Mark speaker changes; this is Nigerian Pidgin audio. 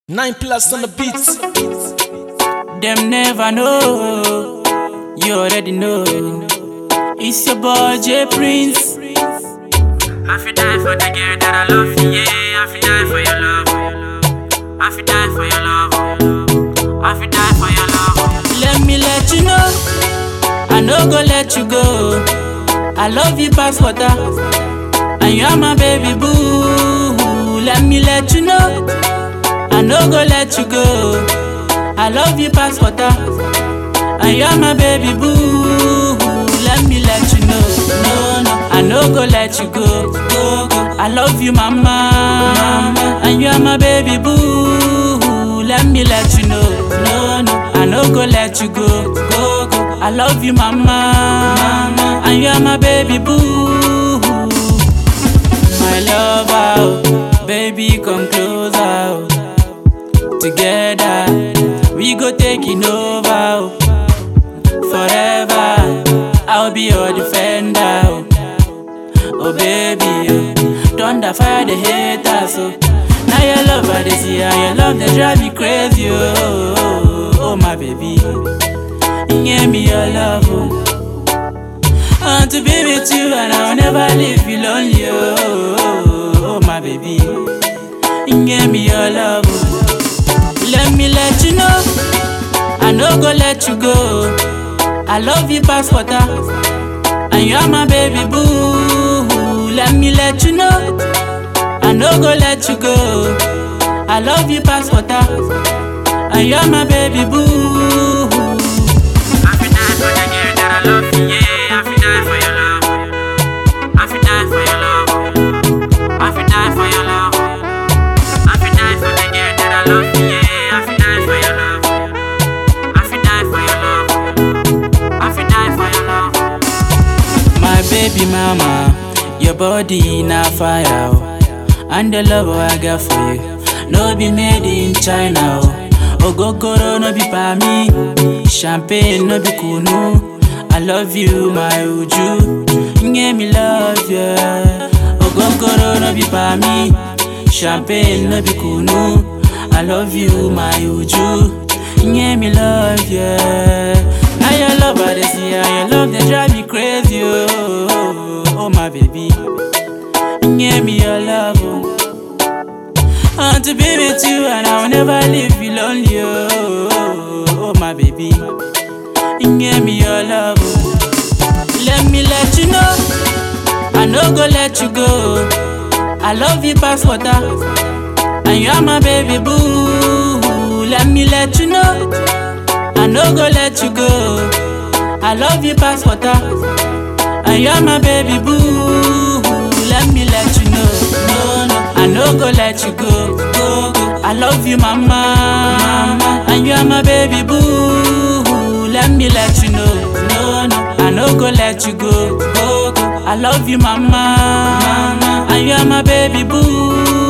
Speaker 1: Nine plus on the beats.
Speaker 2: Them never know. You already know. It's your boy J Prince.
Speaker 3: I fi die for the girl that I love, yeah. I fi die for your love. I fi die for your love. I fi die for your love.
Speaker 2: Let me let you know. I no go let you go. I love you past water. And you are my baby boo. Let me let you know. I no go let you go. I love you past water. And you are my baby boo. Let me let you know. No, no. I no go let you go. Go, go. I love you, mama. mama. And you are my baby boo. Let me let you know. No, no. I no go let you go. Go, go. I love you, mama. mama. And you are my baby boo. My lover, oh, baby, come closer. oh. Together, we go taking over. oh. Forever, I'll be your defender. Oh, oh baby, oh. thunder fire the haters. Oh. Now your love I dey see, and your love they drive me crazy. Oh, oh, oh my baby, give me your love. Oh. I want to be with you and I'll never leave you lonely. Oh, oh, oh my baby, give me your love. Oh. Let me let you know, I no go let you go. I love you past water, and you are my baby boo. Let me let you know, I no go let you go. I love you past water, and you are my baby boo.
Speaker 3: I fi die for the girl that I love, yeah. I fi die for your love. I fi die for your love. I fi die for your love. I fi die for the girl that I love, yeah. I fi die for your love. I fi die for your love. I fi die for your love.
Speaker 2: My baby mama, your body na fire, oh. and the love I got for you, no be made in China. Oh. Ogogoro no be pa me, champagne no be kunu. I love you, my uju, give me love, yeah. Ogogoro no be pa me, champagne no be kunu. I love you, my uju, give me love, yeah. Now your love I dey see, and your love they drive me crazy, oh, oh, oh my baby, give me your love, oh. I want to be with you and I'll never leave you lonely, oh, oh, oh my baby, give me your love, oh. Let me let you know, I no go let you go. I love you past water, and you are my baby boo. Let me let you know. I no go let you go. I love you past water, and you're my baby boo. Let me let you know, no, no, I no go let you go, go, go. I love you, mama, mama, and you're my baby boo. Let me let you know, no, no, I no go let you go, go, go. I love you, mama, mama, and you're my baby boo.